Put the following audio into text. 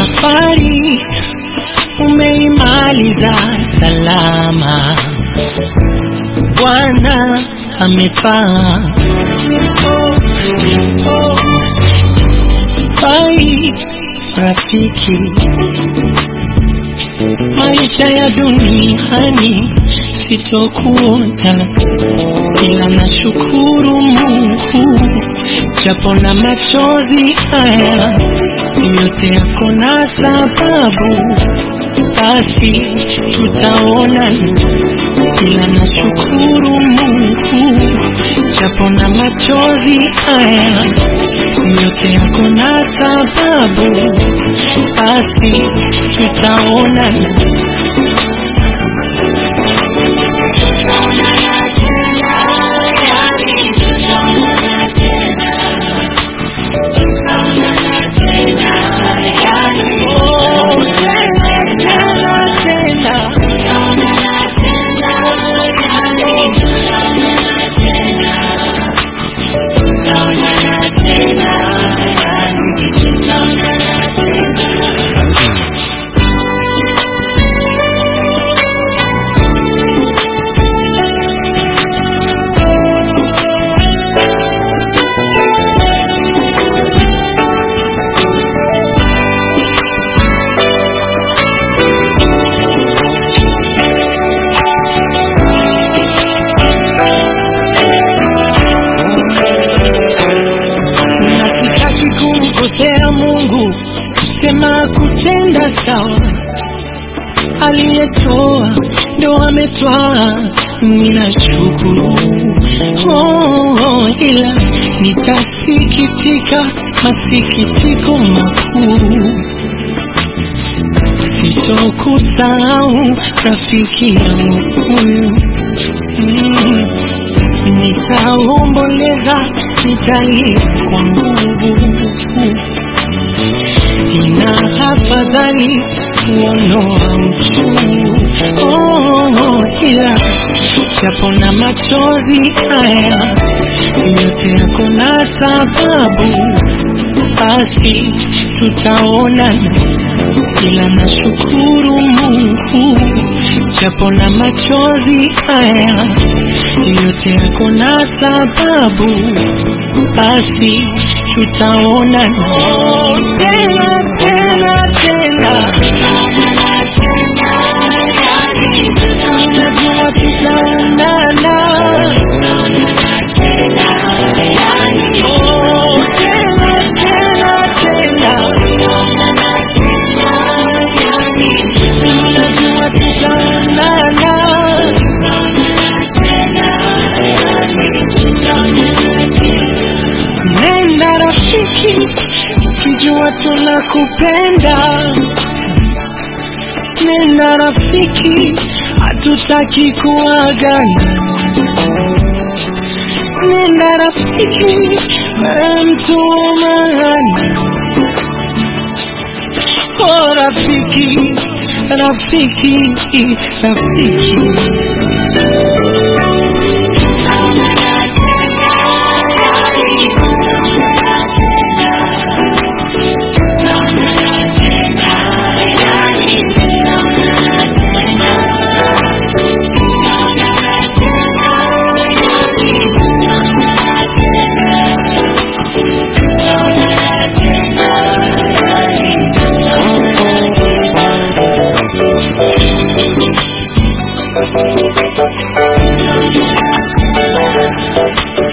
safari umeimaliza salama, Bwana amepaa. Oh, oh, bye rafiki, maisha ya duniani sitokuota, ila nashukuru Mungu japo na machozi haya yote yako na sababu, basi tutaonana, ila nashukuru Mungu japo na machozi haya yote yako na sababu, basi tutaonana. Oh, tena, tena, tena. na sitaki kumkosea Mungu, sema kutenda sawa. Aliyetoa ndo ametwaa, ninashukuru. Oh, oh, ila nitasikitika masikitiko makuu, sitokusahau rafiki yangu huyu mm. Nitaomboleza, nitalia kwa nguvu, ina afadhali kuondoa uchungu. Oh, ila japo na machozi haya yote yako na sababu, basi tutaonana, ila nashukuru Mungu japo na machozi haya yote yako na sababu, basi tutaonana oh, tena tena tena, najua tutaonana oh, tena tena tena, najua tutaonana Nenda rafiki, ukijua tunakupenda. Nenda rafiki, hatutaki kuagana. Nenda rafiki, wewe mtu wa maana. Oh rafiki, rafiki, rafiki. Thank you.